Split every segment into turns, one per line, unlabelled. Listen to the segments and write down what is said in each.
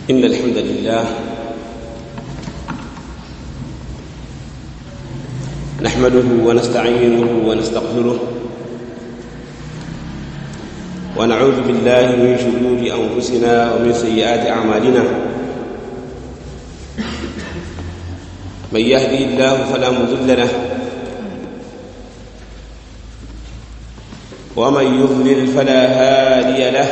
إن الحمد لله نحمده ونستعينه ونستغفره ونعوذ بالله من شرور أنفسنا ومن سيئات أعمالنا من يهدي الله فلا مضل له ومن يضلل فلا هادي له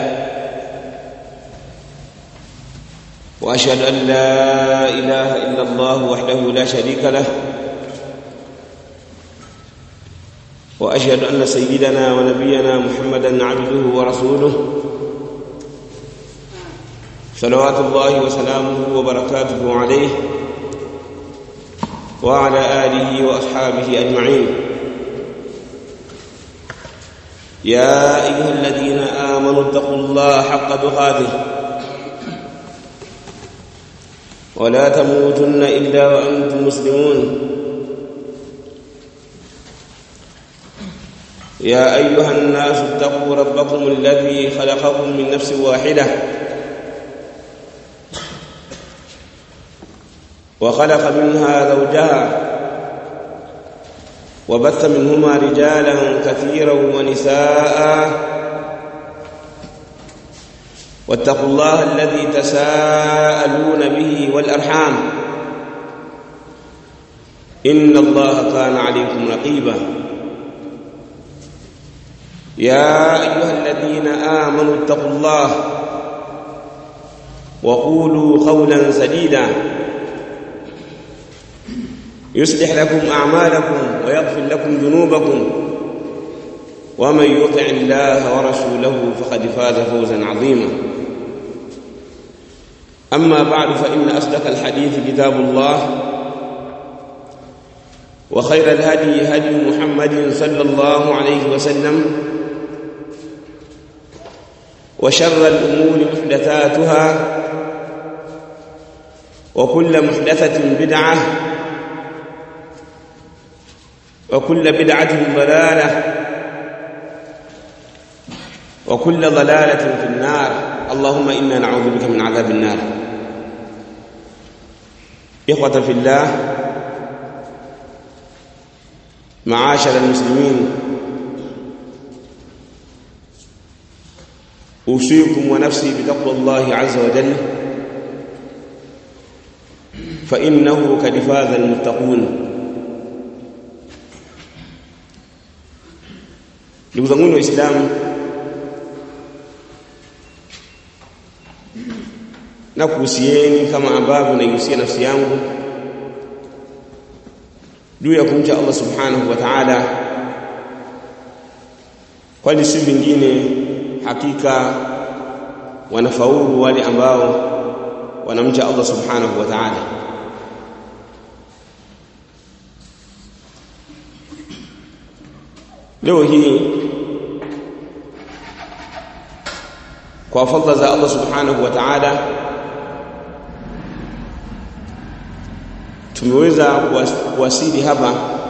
واشهد ان لا اله الا الله وحده لا شريك له واشهد ان سيدنا ونبينا محمدا عبده ورسوله صلوات الله وسلامه وبركاته عليه وعلى اله واصحابه اجمعين يا ايها الذين امنوا اتقوا الله حق تقاته ولا تموتن الا وانتم مسلمون يا ايها الناس اتقوا ربكم الذي خلقكم من نفس واحده وخلق منها زوجها وبث منهما رجالا كثيرا ونساء واتقوا الله الذي تساءلون به والارحام ان الله كان عليكم رقيبا يا ايها الذين امنوا اتقوا الله وقولوا قولا سديدا يصلح لكم اعمالكم ويغفر لكم ذنوبكم ومن يطع الله ورسوله فقد فاز فوزا عظيما اما بعد فان اصدق الحديث كتاب الله وخير الهدي هدي محمد صلى الله عليه وسلم وشر الامور محدثاتها وكل محدثه بدعه وكل بدعه ضلاله وكل ضلاله في النار اللهم انا نعوذ بك من عذاب النار اخوه في الله معاشر المسلمين اوصيكم ونفسي بتقوى الله عز وجل فانه قد فاز المتقون ndugu zangu waislamu na kuhusieni kama ambavyo naihusia nafsi yangu juu ya kumcha Allah subhanahu wa ta'ala kwani si vingine hakika wanafaulu wale ambao wanamcha Allah subhanahu wa ta'ala leo hii kwa fadhila za Allah subhanahu wa ta'ala tumeweza kuwasili hapa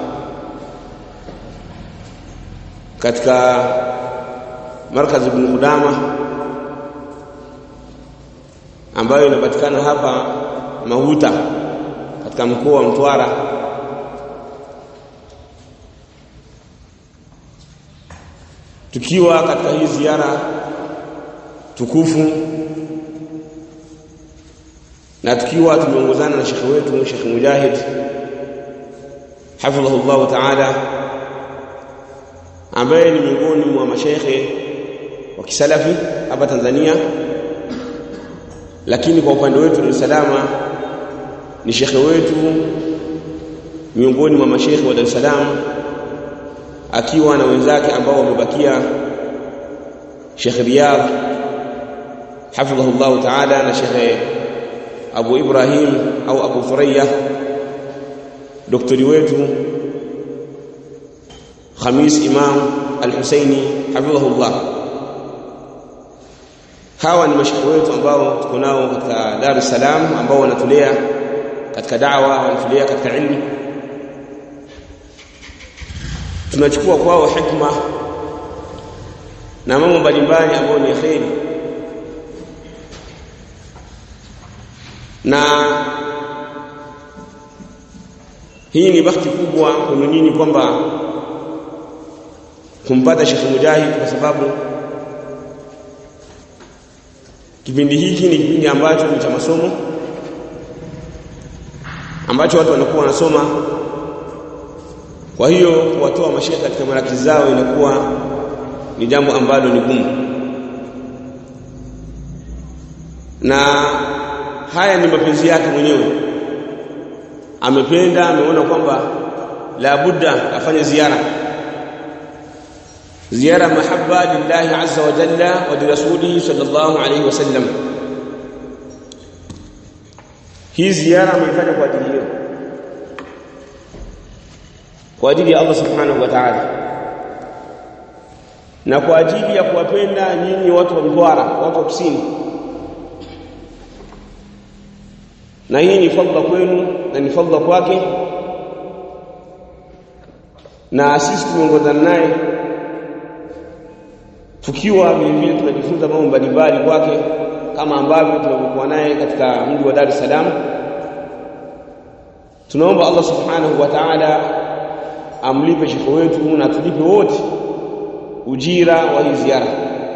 katika markazi ibn Qudama ambayo inapatikana hapa Mahuta katika mkoa wa Mtwara tukiwa katika hii ziara tukufu na tukiwa tumeongozana na shekhe wetu Sheikh Mujahid hafidhahu Allah ta'ala ambaye ni miongoni mwa mashekhe wa kisalafi hapa Tanzania lakini kwa upande wetu Dar es Salaam ni shekhe wetu miongoni mwa mashekhe wa Dar es Salaam akiwa na wenzake ambao wamebakia Sheikh Riyadh hafidhahu Allah ta'ala na Sheikh Abu Ibrahim au Abu Thuraya doktori wetu Khamis Imam Al-Husaini hafidhahullah hawa ni mashekhe wetu ambao tuko nao katika Dar es Salaam ambao wanatulea katika da'wa wanatulea katika ilmu tunachukua kwao hikma na mambo mbalimbali ambayo ni kheri na hii ni bahati kubwa kwenu nyinyi kwamba kumpata Sheikh Mujahid kwa sababu kipindi hiki ni kipindi ambacho ni cha masomo ambacho watu wanakuwa wanasoma kwa hiyo kuwatoa mashekhe katika marakizi zao inakuwa ni jambo ambalo ni gumu na haya ni mapenzi yake mwenyewe amependa ameona kwamba la budda afanye ziara ziara mahabba lillahi azza wa jalla wa lirasulihi sallallahu alayhi wasallam hii ziara ameifanya kwa ajili hiyo kwa ajili ya Allah subhanahu wa ta'ala na kwa ajili ya kuwapenda nyinyi watu wa Mtwara watu wa kusini na hii ni fadhila kwenu na ni fadhila kwake na sisi tumeongozana naye tukiwa vile vile tunajifunza mambo mbalimbali kwake kama ambavyo tunavyokuwa naye katika mji wa Dar es Salaam tunaomba Allah subhanahu wa ta'ala amlipe shekhe wetu na tulipe wote ujira wa hii ziara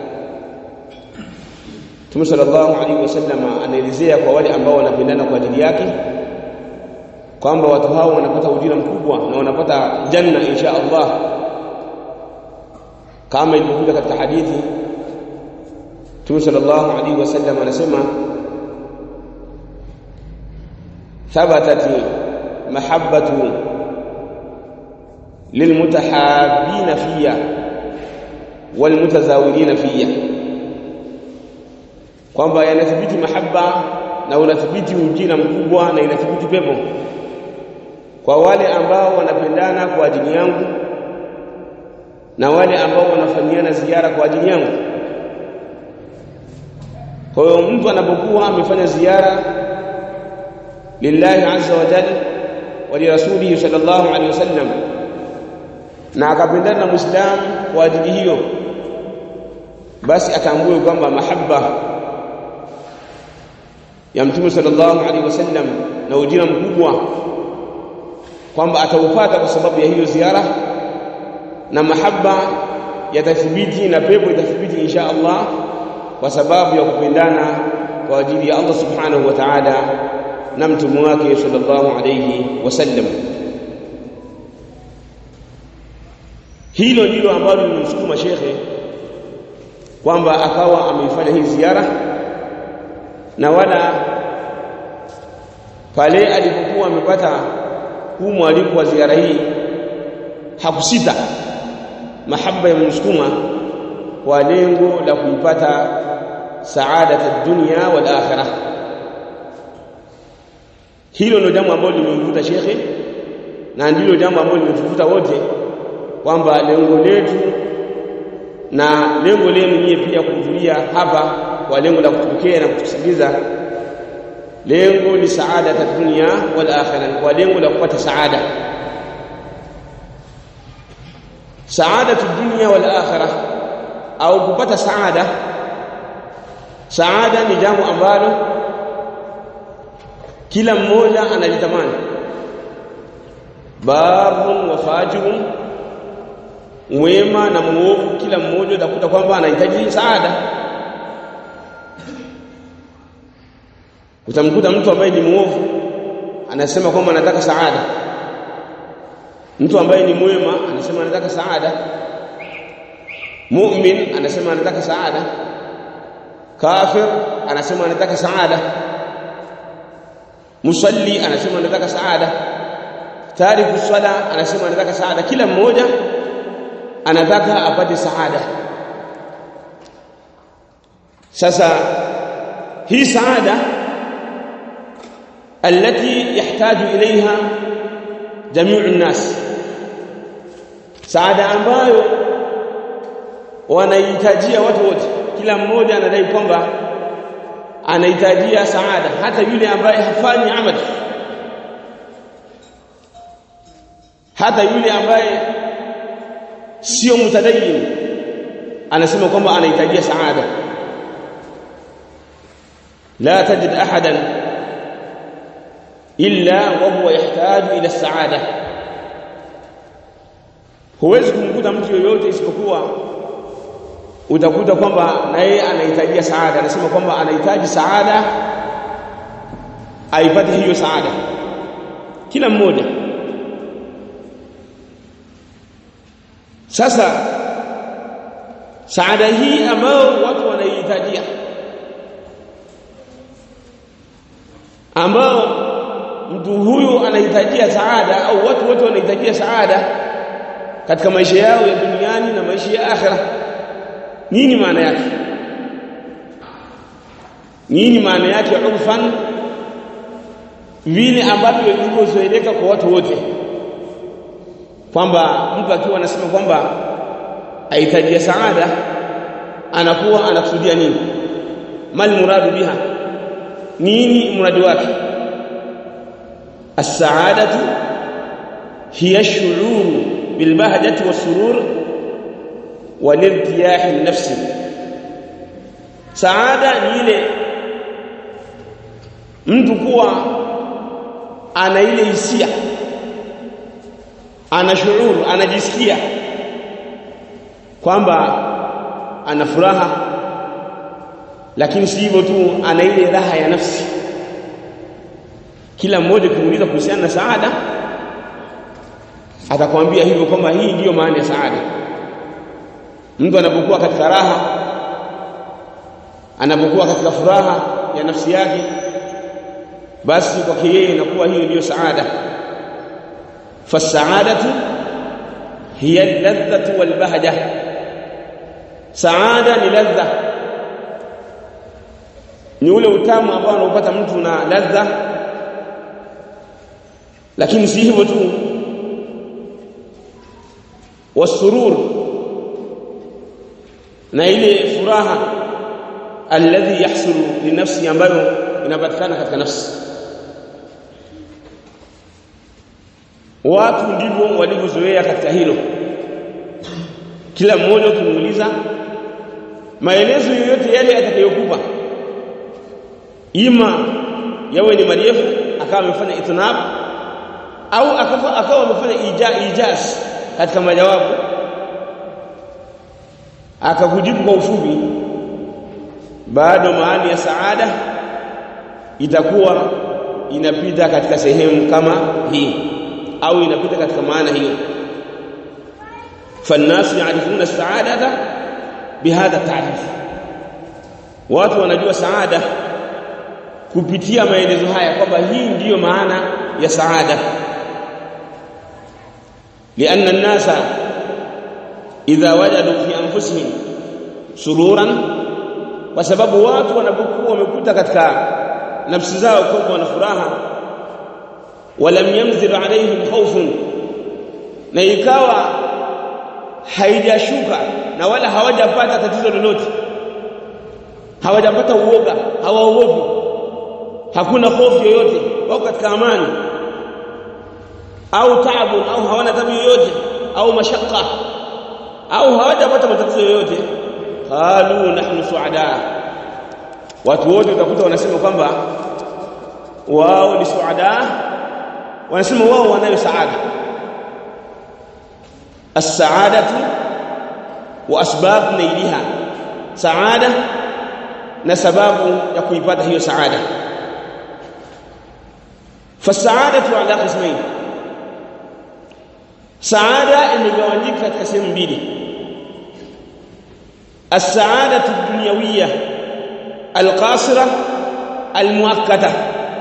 Mtume sallallahu alaihi wasallam anaelezea kwa wale ambao wanapendana kwa ajili yake kwamba watu hao wanapata ujira mkubwa na wanapata janna insha Allah kama ilivyokuja katika hadithi Mtume sallallahu alaihi wasallam anasema thabatat mahabbatu lilmutahabbina fiyya walmutazawirina fiyya kwamba yanathibiti mahaba na unathibiti ujira mkubwa na inathibiti pepo kwa wale ambao wanapendana kwa ajili yangu na wale ambao wanafanyiana ziara kwa ajili yangu kwa hiyo mtu anapokuwa amefanya ziara lillahi azza wa jalla wa lirasulihi sallallahu alaihi wasallam na akapendana na muislamu kwa ajili hiyo basi atambue kwamba mahaba ya mtume sallallahu alaihi wasallam na ujira mkubwa kwamba ataupata kwa sababu ya hiyo ziara na mahaba yatathibiti na pepo itathibiti insha Allah kwa sababu ya kupendana kwa ajili ya Allah subhanahu wa ta'ala na mtume wake sallallahu alayhi wasallam hilo ndilo ambalo lilimsukuma shekhe kwamba akawa ameifanya hii ziara na wala pale alipokuwa amepata huu mwaliko wa ziara hii hakusita mahaba ya msukuma kwa lengo la kuipata saadat ad-dunya wal akhirah hilo ndio jambo ambalo limemvuta shekhe na ndilo jambo ambalo limetuvuta wote kwamba lengo letu na lengo lenu nyie pia kuhudhuria hapa kwa lengo la kutupokea na kutusikiliza lengo ni saada ya dunia wal akhirah kwa lengo la kupata saada saada dunia wal akhirah au kupata saada saada ni jambo ambalo kila mmoja analitamani barun wa fajirun mwema na muovu kila mmoja utakuta kwamba anahitaji saada utamkuta mtu ambaye ni muovu anasema kwamba anataka saada mtu ambaye ni mwema anasema anataka saada mu'min anasema anataka saada kafir anasema anataka saada musalli anasema anataka saada tariku sala anasema anataka saada kila mmoja anataka apate saada sasa hii saada التي يحتاج إليها جميع الناس saada ambayo wanahitajia watu wote kila mmoja anadai kwamba anahitajia saada hata yule ambaye hafanyi amali hata yule ambaye sio mutadayin anasema kwamba anahitajia saada la tajid ahadan illa wa huwa yahtaju ila saada huwezi kumkuta mtu yoyote isipokuwa utakuta kwamba na yeye anahitajia saada anasema kwamba anahitaji saada aipate hiyo saada kila mmoja sasa saada hii ambayo watu wanaihitajia ambao mtu huyu anahitajia saada au watu wote wanahitajia saada katika maisha yao ya duniani na maisha ya akhira nini maana yake nini maana yake urfan vile ambavyo vilivyozoeleka kwa watu wote kwamba mtu akiwa anasema kwamba ahitajia saada anakuwa anakusudia nini mal muradu biha nini muradi wake as-sa'adatu hiya ash-shu'ur bil bahjati was-surur wal irtiyah an-nafsi saada ni ile mtu kuwa ana ile hisia ana shuur anajisikia kwamba ana furaha lakini si hivyo tu ana ile raha ya nafsi kila mmoja ukimuuliza kuhusiana na saada atakwambia hivyo kwamba hii ndiyo maana ya saada mtu anapokuwa katika raha anapokuwa katika furaha ya nafsi yake basi kwake yeye inakuwa hiyo ndiyo saada fasaadatu hiya alladhatu walbahja saada ni ladha ni ule utamu ambao anaupata mtu na ladha lakini si hivyo tu wasurur na ile furaha alladhi yahsulu linafsi ambayo inapatikana katika nafsi watu ndivyo walivyozoea katika hilo kila mmoja ukimuuliza maelezo yoyote yale atakayokupa ima yawe ni marefu akawa amefanya itnab au akawa akawa amefanya ija, ijaz katika majawabu akakujibu kwa ufupi bado maana ya saada itakuwa inapita katika sehemu kama hii au inapita katika maana hiyo فالناس يعرفون السعاده بهذا التعريف watu wanajua saada kupitia maelezo haya kwamba hii ndiyo maana ya saada لان الناس اذا وجدوا في انفسهم سرورا kwa sababu watu wanapokuwa wamekuta katika nafsi zao kwamba wana furaha walam yamzil alaihim khawfun na ikawa haijashuka na wala hawajapata tatizo lolote hawajapata uoga hawaogopi hakuna hofu yoyote wako katika amani au taabu au hawana tabu yoyote au mashaka au hawajapata matatizo yoyote qalu nahnu suada watu wote utakuta wanasema kwamba wao ni suada wanasema wao wanayo saada as-sa'adatu wa asbab nailiha saada na sababu ya kuipata hiyo saada fasaadatu ala qismain saada imegawanyika katika sehemu mbili as-sa'adatu ad-dunyawiyya al-qasira al-muakkada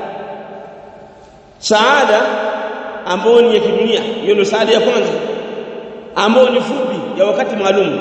saada ambayo ni ya kidunia hiyo ndio saada ya kwanza ambayo ni fupi ya wakati maalum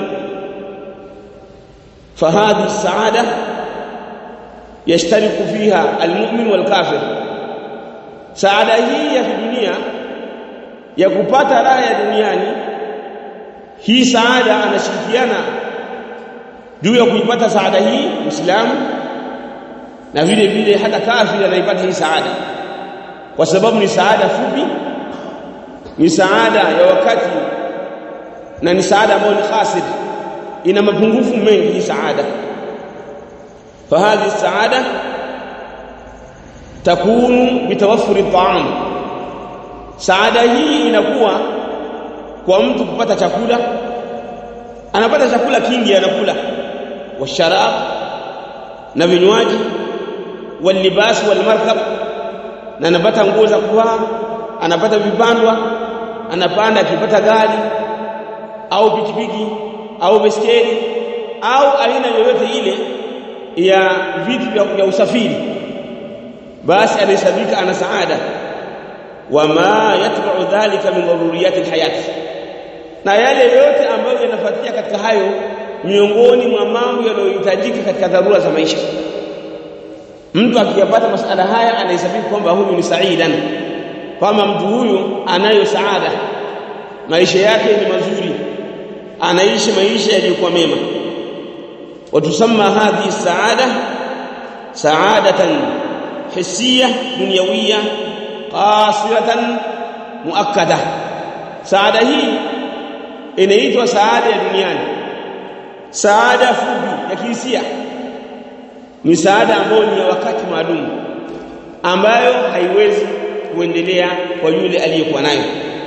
fahadhi السعاده يشترك فيها المؤمن والكافر saada hii ya kidunia ya kupata raha ya duniani hii saada anashirikiana juu ya kuipata saada hii Muislamu na vile vile hata kafiri anaipata hii saada kwa sababu ni saada fupi ni saada ya wakati na ni saada ambayo ni khasir ina mapungufu mengi hii saada fahadhi saada takunu bitawaffuri ta'am saada hii inakuwa kwa mtu kupata chakula anapata chakula kingi anakula washarab na vinywaji walibas walmarkab na anapata nguo za kuvaa anapata vipandwa anapanda akipata gari au pikipiki au beskeli au aina yoyote ile ya vitu vya usafiri basi anahesabika ana saada wama yatba'u dhalika min daruriyati alhayati na yale yote ambayo yanafuatia katika hayo miongoni mwa mambo yanayohitajika katika dharura za maisha mtu akiyapata masala haya anahesabika kwamba huyu ni saidan kwamba mtu huyu anayo saada maisha yake ni mazuri anaishi maisha yaliyokuwa mema watusamma hadhihi saada saadatan hissiyah dunyawiyah qasiratan muakkada saada hii inaitwa saada ya duniani saada fupi ya kihisia ni saada ambayo ni ya wakati maalum ambayo haiwezi kuendelea kwa yule aliyekuwa nayo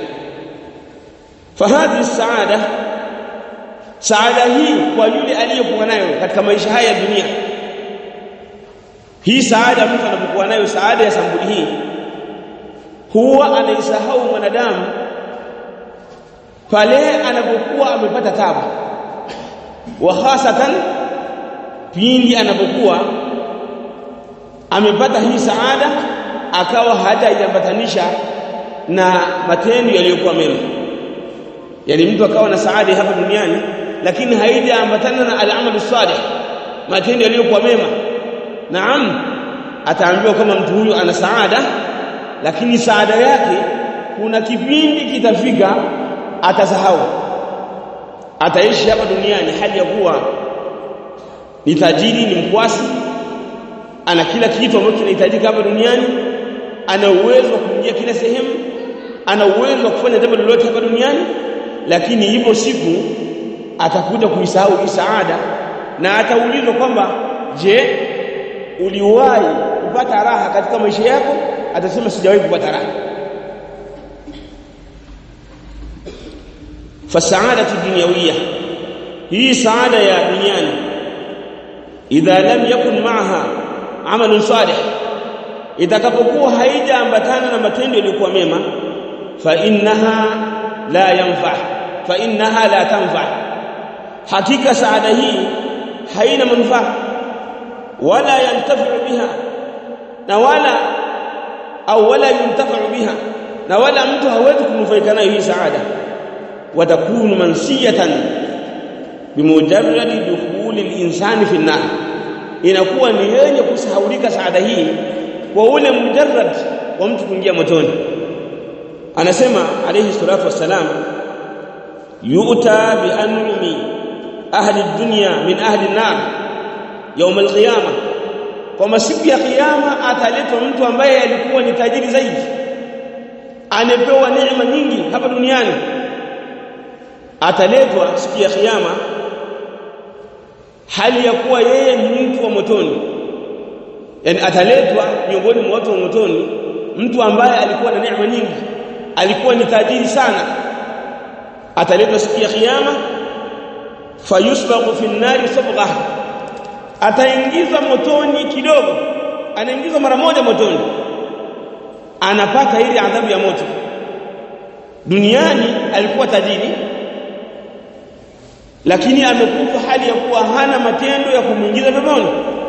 fahadhi saada saada hii kwa yule aliyekuwa nayo katika maisha haya ya dunia hii saada mtu anapokuwa nayo saada ya sambuli hii huwa anaisahau mwanadamu pale anapokuwa amepata tabu wa hasatan pindi anapokuwa amepata hii saada akawa hajaiambatanisha na matendo yaliyokuwa mema yani mtu akawa na saada hapa duniani lakini haijaambatana na al-amalu salih matendo yaliyokuwa mema naam ataambiwa kama mtu huyu ana saada lakini saada yake kuna kipindi kitafika atasahau ataishi hapa duniani hali ya kuwa ni tajiri ni mkwasi ana kila kitu ambacho kinahitajika hapa duniani ana uwezo wa kuingia kila sehemu ana uwezo wa kufanya jambo lolote hapa duniani lakini hivyo siku atakuja kuisahau hii saada na ataulizwa kwamba je uliwahi kupata raha katika maisha yako atasema sijawahi kupata raha fasaadatu dunyawiyya hii saada ya duniani idha lam yakun ma'aha amalun salih itakapokuwa haijaambatana na matendo yaliyokuwa mema fa innaha la yanfa fa innaha la tanfa hakika saada hii haina manufaa wala yantafi'u biha na wala au wala yuntafa'u biha na wala mtu hawezi kunufaika nayo hii saada watakunu mansiyatan bimujarradi dukhuli al-insani fi an-nar inakuwa ni yenye kusahaulika saada hii kwa ule mujarrad wa mtu kuingia motoni anasema alayhi salatu wassalam yu'ta bi an'umi ahli ad-dunya min ahli an-nar يوم القيامه kwa siku ya kiyama ataletwa mtu ambaye alikuwa ni tajiri zaidi amepewa neema nyingi hapa duniani ataletwa siku ya kiyama hali ya kuwa yeye ni mtu wa motoni yani ataletwa miongoni mwa watu wa motoni mtu ambaye alikuwa na neema nyingi alikuwa ni tajiri sana ataletwa siku ya kiyama fayusbaqu fi an-nari sabghah ataingizwa motoni kidogo anaingizwa mara moja motoni anapata ile adhabu ya moto duniani alikuwa tajiri lakini amekufa hali ya kuwa hana matendo ya kumuingiza peponi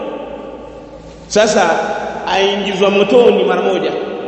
sasa aingizwa motoni mara moja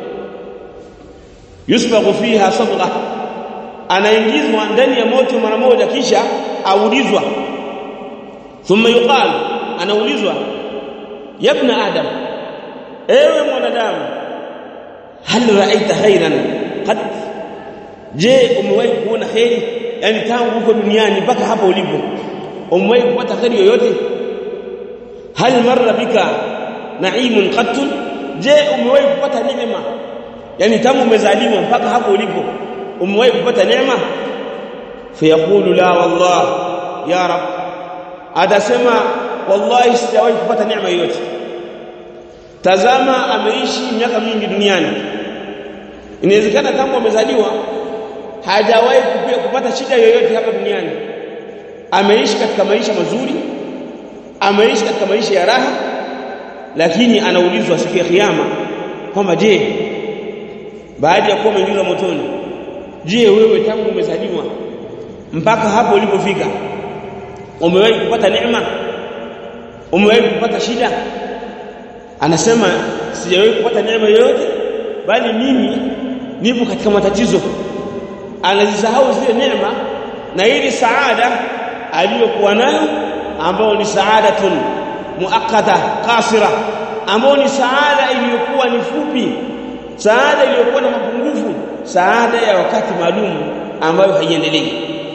yusbaqu fiha sabgha anaingizwa ndani ya moto mara moja kisha aulizwa thumma yuqal anaulizwa yabna adam ewe mwanadamu hal ra'aita khairan qad je umewahi kuona khairi yani tangu huko duniani mpaka hapa ulipo umewahi kupata khairi yoyote hal marra bika na'imun qat je umewahi kupata neema yani tangu umezaliwa mpaka hapo ulipo umewahi kupata neema fayaqulu la wallah ya rab atasema wallahi sijawahi kupata neema yoyote tazama ameishi miaka mingi duniani inawezekana tangu amezaliwa hajawahi kupata shida yoyote hapa duniani ameishi katika maisha mazuri ameishi katika maisha ya raha lakini anaulizwa siku ya kiyama kwamba je baada ya kuwa umeingizwa motoni je wewe tangu umezaliwa mpaka hapo ulipofika umewahi kupata neema umewahi kupata shida anasema sijawahi kupata neema yoyote bali mimi nipo katika matatizo anazisahau zile neema na ili saada aliyokuwa nayo ambayo ni saadatun muakkada qasira ambayo ni saada iliyokuwa ni fupi saada iliyokuwa na mapungufu saada ya wakati maalum ambayo haiendelei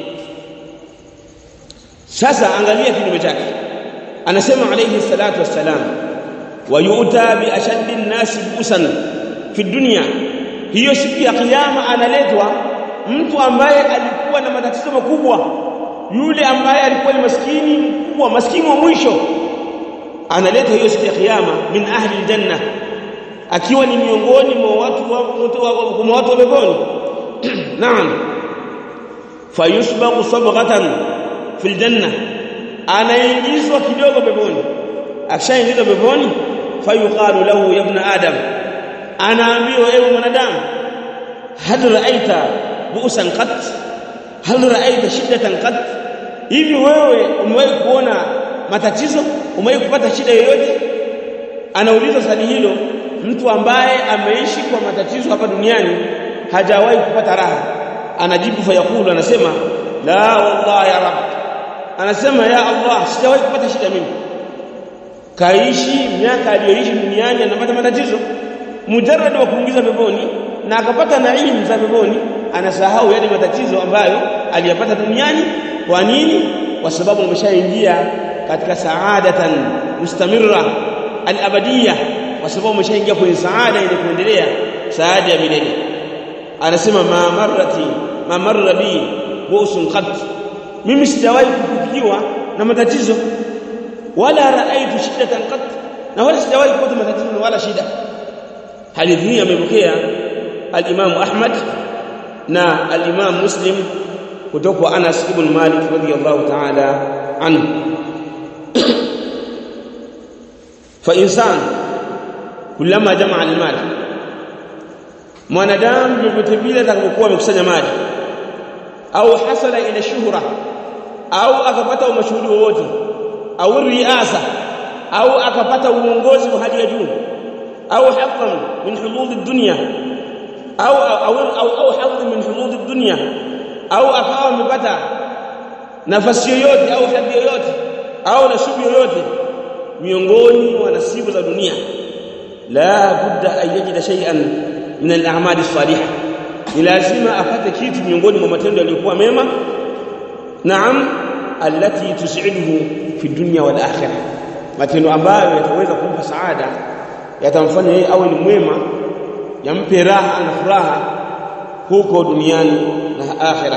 sasa angalia kinyume chake anasema alayhi salatu wassalam wayuta bi ashaddi an-nas busan fi dunya hiyo siku ya kiyama analetwa mtu ambaye alikuwa na matatizo makubwa yule ambaye alikuwa ni maskini mkubwa maskini wa mwisho analetwa hiyo siku ya kiyama min ahli aljanna akiwa ni miongoni mwa watu wa mwa watu wa peponi naam fayusbaqu sabghatan fil janna anaingizwa kidogo peponi akishaingizwa peponi fayuqalu lahu ya ibn adam anaambiwa ewe mwanadamu hal ra'aita bu'san qat hal ra'aita shiddatan qat hivi wewe umewahi kuona matatizo umewahi kupata shida yoyote anauliza swali hilo mtu ambaye ameishi kwa matatizo hapa duniani hajawahi kupata raha anajibu fayakulu anasema la wallahi ya rab anasema ya allah sijawahi kupata shida mimi kaishi miaka aliyoishi duniani anapata matatizo mujarrad wa kuingiza peponi na akapata naimu za peponi anasahau yale matatizo ambayo aliyapata duniani kwa nini kwa sababu ameshaingia katika saadatan mustamirra al-abadiyya kwa sababu ameshaingia kwenye saada ile kuendelea saada ya milele anasema ma marrati ma marra bi busun qat mimi sijawahi kufikiwa na matatizo wala raaitu shiddatan qat na wala sijawahi kupata matatizo wala shida hadithi hii amepokea al-Imam Ahmad na al-Imam Muslim kutoka kwa Anas ibn Malik radiyallahu ta'ala anhu fa insan kulama jamaa al-mal mwanadamu yote vile atakapokuwa amekusanya mali au hasala ila shuhra au akapata umashuhuri wowote au riasa au akapata uongozi wa hali ya juu au haqqan min hudud ad-dunya au au au, au hadhi min hudud ad-dunya au akawa amepata nafasi yoyote au hadhi yoyote au nasibu yoyote miongoni mwa nasibu za dunia la budda an yajida shay'an min al-a'mal as-salihah ni lazima apate kitu miongoni mwa matendo yaliyokuwa mema naam allati tus'iduhu fi dunya wal akhirah matendo ambayo yataweza kumpa saada yatamfanya yeye awe ni mwema yampe raha na furaha huko duniani na akhira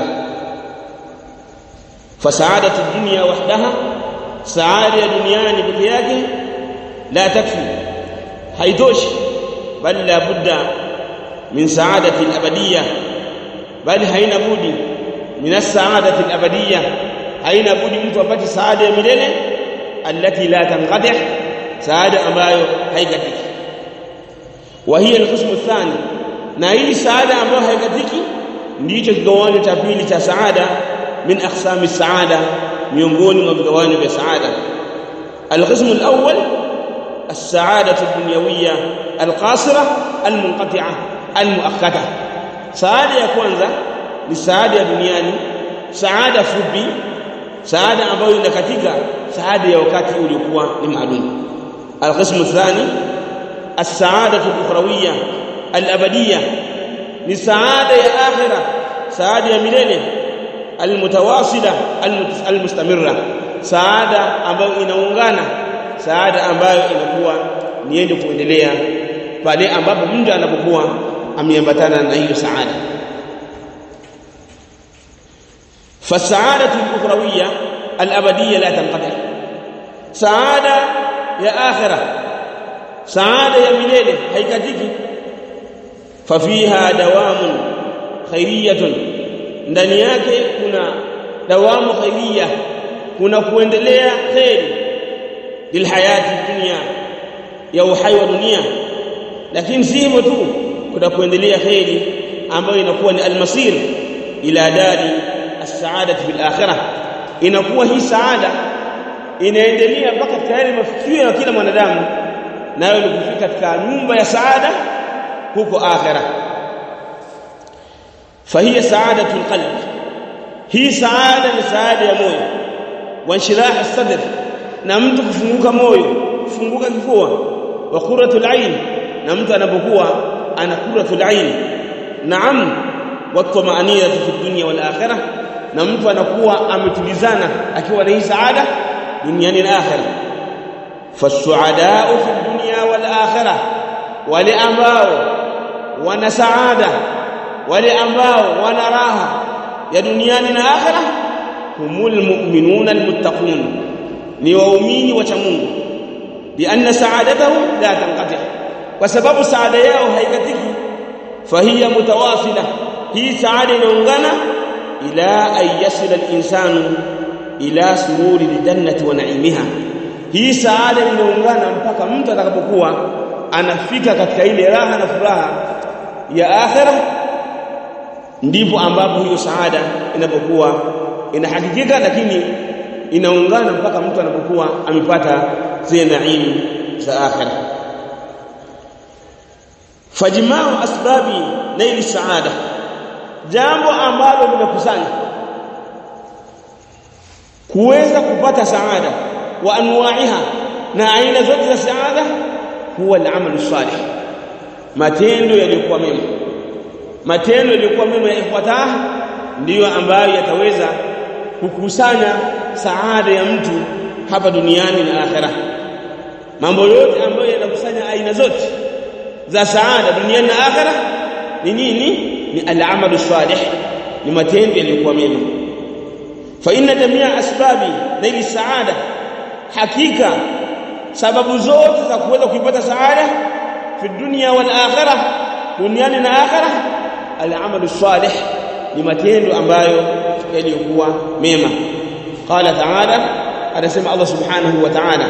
fasaadatu dunya wahdaha saada ya duniani peke yake la takfi haitoshi bali la budda min saadati al-abadiyya bali haina budi min as-saadati al-abadiyya haina budi mtu apate saada ya milele allati la tanqadi saada ambayo haikatiki wa hiya al-qism ath-thani na hii saada ambayo haikatiki ndicho kigawanyo cha pili cha saada min aqsami saada miongoni mwa vigawanyo vya saada al-qism al-awwal السعادة الدنيوية القاصرة المنقطعة المؤقتة سعادة ya kwanza ni saada ya duniani saada fupi saada ambayo inakatika saada ya wakati uliokuwa ni maalum القسم الثاني السعادة الأخروية الأبدية ni saada ya akhira saada ya milele almutawasila almustamirra saada ambayo inaungana saada ambayo inakuwa ni yenye kuendelea pale ambapo mtu anapokuwa ameambatana na hiyo saada فالسعاده الاخرويه الابديه لا تنقطع سعاده يا اخره saada ya milele haikatiki fafiha dawamun khairiyatun ndani yake kuna dawamu khairiya kuna kuendelea kheri lilhayati dunya ya uhai wa dunia lakini si hivyo tu kuna kuendelea kheri ambayo inakuwa ni almasir ila dari as-sa'adati fil akhirah inakuwa hii saada inaendelea mpaka tayari mafikio ya kila mwanadamu nayo ni kufika katika nyumba ya saada huko akhira fahiya saadatul qalb hii saada ni saada ya moyo wa inshirah sadr na mtu kufunguka moyo kufunguka kifua wa qurratul ain na mtu anapokuwa ana qurratul ain naam wa tumaaniyatu fi dunya wal akhirah na mtu anakuwa ametulizana akiwa na hii saada duniani na akhirah fasuadau fi dunya wal akhirah wale ambao wana saada wale ambao wana raha ya duniani na akhirah humul mu'minuna almuttaqun ni waumini wacha Mungu bi anna sa'adatahum la tanqati kwa sababu saada yao haikatiki fahiya mutawasila hii saada inaungana ila an yasila al-insanu ila sururi al-jannati wa na'imiha hii saada inaungana mpaka mtu atakapokuwa anafika katika ile raha na furaha ya akhira ndipo ambapo hiyo saada inapokuwa inahakikika lakini inaungana mpaka mtu anapokuwa amepata zile naimu za akhira fajmau asbabi naili saada jambo ambalo linakusanya kuweza kupata saada wa anwaiha na aina zote za saada huwa al-amalu salih matendo yaliyokuwa mema matendo yaliyokuwa mema ya ikhwata ndiyo ambayo yataweza kukusanya saada ya mtu hapa duniani na akhera mambo yote ambayo yanakusanya aina zote za saada duniani na akhera ni nini ni al-amalu salih ni matendo yaliyokuwa mema fa inna jamia asbabi naili saada hakika sababu zote za kuweza kuipata saada fi dunya wal akhirah duniani na akhirah al-amalu salih ni matendo ambayo yaliyokuwa mema qala ta'ala anasema Allah subhanahu wa ta'ala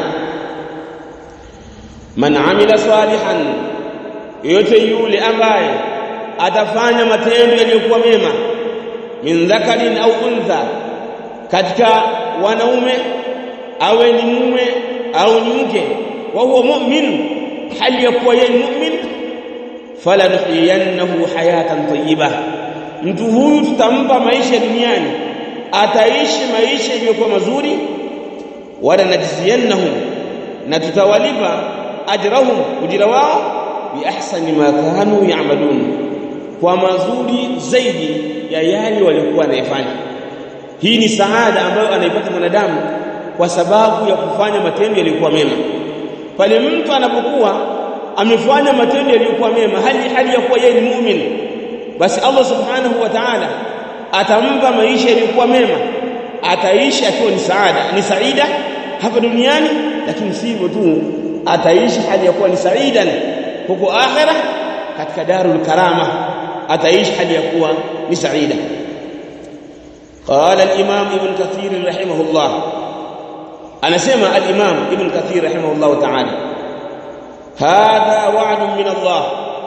man amila salihan yote yule ambaye atafanya matendo yaliyokuwa mema min dhakarin au untha katika wanaume awe ni mume au ni mke wa huwa mu'min hali ya kuwa yeye mu'min fala nuhyiyannahu hayatan tayyibah mtu huyu tutampa maisha duniani ataishi maisha yaliyokuwa mazuri wala najziyannahum na tutawalipa ajrahum ujira wao bi ahsani ma kanu ya'malun kwa mazuri zaidi ya yale walikuwa wanayofanya hii ni saada ambayo anaipata mwanadamu kwa sababu ya kufanya matendo yaliyokuwa mema pale mtu anapokuwa amefanya matendo yaliyokuwa mema hali hali ya kuwa yeye ni muumini basi Allah subhanahu wa ta'ala atampa maisha yaliyokuwa mema ataishi akiwa ni saada ni saida hapa duniani lakini si hivyo tu ataishi hali ya kuwa ni saidan huko akhira katika darul karama ataishi hali ya kuwa ni saida قال الامام ابن كثير رحمه الله انا سمع الامام ابن كثير رحمه الله تعالى هذا وعد من الله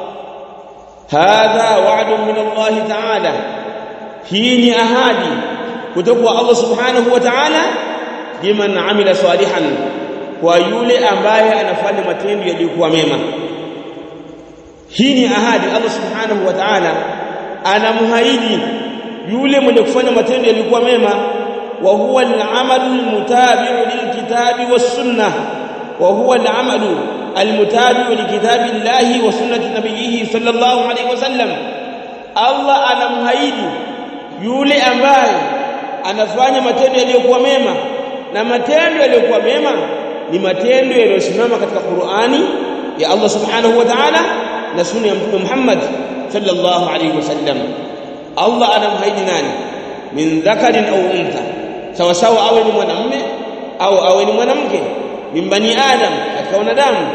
هذا وعد من الله تعالى hii ahadi kutoka kwa Allah subhanahu wa ta'ala liman amila salihan kwa yule ambaye anafanya matendo yaliyokuwa mema hii ni ahadi Allah subhanahu wa ta'ala anamhaidi yule mwenye kufanya matendo yaliyokuwa mema wa huwa al-amalu al-mutabi'u lil-kitabi was-sunnah wa huwa al-amalu al-mutabi'u li-kitabi Allah wa sunnati nabiyhi sallallahu alayhi wasallam Allah anamhaidi yule ambaye anafanya matendo yaliyokuwa mema na matendo yaliyokuwa mema ni matendo yaliyosimama katika Qur'ani ya Allah subhanahu wa ta'ala na sunna ya Mtume Muhammad sallallahu alayhi wasallam Allah anamhaidi nani min dhakarin au untha sawa sawa awe ni mwanamume au awe ni mwanamke min bani adam katika wanadamu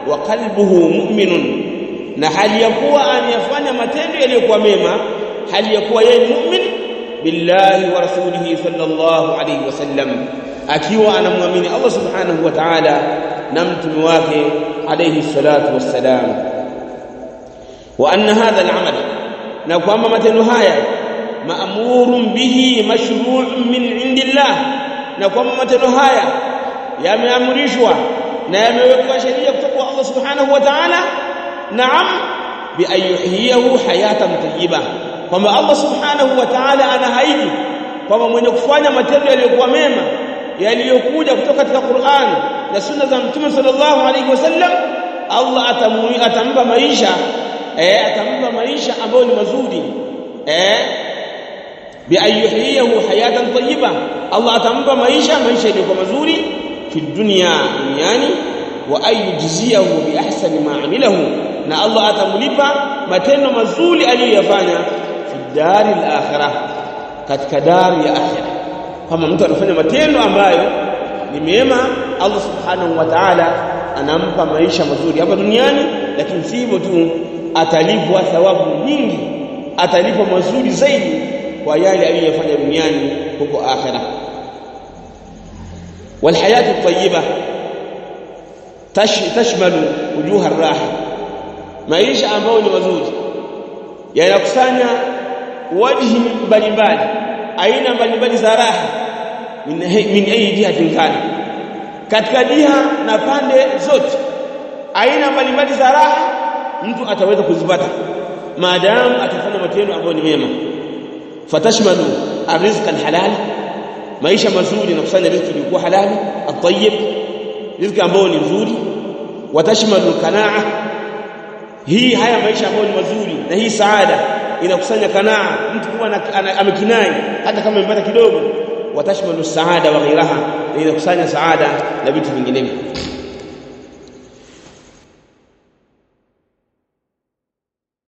wa qalbuhu mu'minun na hali ya kuwa anayafanya matendo yaliyokuwa mema hali ya kuwa yeye mu'min billahi wa rasulihi sallallahu alayhi wasallam akiwa anamwamini Allah subhanahu wa ta'ala na mtume wake alayhi salatu wassalam wa anna hadha al-amal na kwamba matendo haya maamurun bihi mashru'un min indillah na kwamba matendo haya yameamrishwa na yamewekwa sheria kutoka kwa Allah subhanahu wa ta'ala naam bi ayyuhiyahu hayatan tayyiba kwamba Allah subhanahu wa ta'ala anahaidi kwamba mwenye kufanya matendo yaliyokuwa mema yaliyokuja kutoka katika Qur'an na sunna za Mtume sallallahu alayhi wasallam Allah atamui atampa maisha eh atampa maisha ambayo ni mazuri eh bi ayyuhiyahu hayatan tayyiba Allah atampa maisha maisha yaliyokuwa mazuri fi dunya duniani wa ayujziyahu bi ahsani ma amilahu na Allah atamlipa matendo mazuri aliyoyafanya fi dari al-akhirah katika dari ya akhirah kama mtu anafanya matendo ambayo ni mema Allah subhanahu wa ta'ala anampa maisha mazuri hapa duniani lakini si hivyo tu atalipwa thawabu nyingi atalipwa mazuri zaidi kwa yale aliyofanya duniani huko akhirah والحياه الطيبه تشمل وجوه الراحه maisha ambayo ni mazuri yanakusanya wajhi mbalimbali aina mbalimbali za raha min min ayi jihatin kana katika jiha na pande zote aina mbalimbali za raha mtu ataweza kuzipata maadamu atafanya matendo ambayo ni mema fatashmalu arrizqa alhalal maisha mazuri na kusanya riziki iliyokuwa halali at-tayyib riziki ambayo ni nzuri watashmalu kanaa hii haya maisha ambayo ni mazuri na hii saada inakusanya kanaa mtu kuwa amekinai hata kama amepata kidogo watashmalu saada wa ghiraha inakusanya saada na vitu vinginevyo